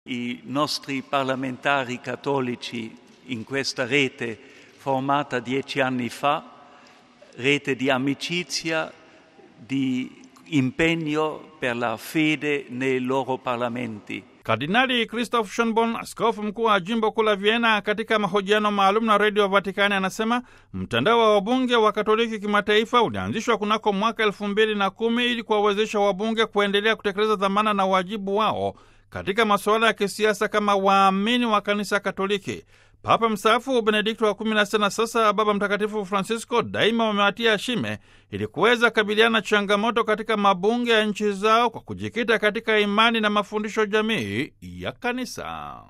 I nostri parlamentari cattolici in questa rete formata dieci anni fa, rete di amicizia, di impegno per la fede nei loro parlamenti. Kardinali Christoph Schonborn, askofu mkuu wa jimbo kuu la Vienna, katika mahojiano maalum na redio Vatikani anasema mtandao wa wabunge wa Katoliki kimataifa ulianzishwa kunako mwaka elfu mbili na kumi ili kuwawezesha wabunge kuendelea kutekeleza dhamana na wajibu wao katika masuala ya kisiasa kama waamini wa kanisa Katoliki. Papa mstaafu Benedikto wa kumi na sita na sasa Baba Mtakatifu Francisco daima wamewatia shime ili kuweza kabiliana na changamoto katika mabunge ya nchi zao kwa kujikita katika imani na mafundisho jamii ya kanisa.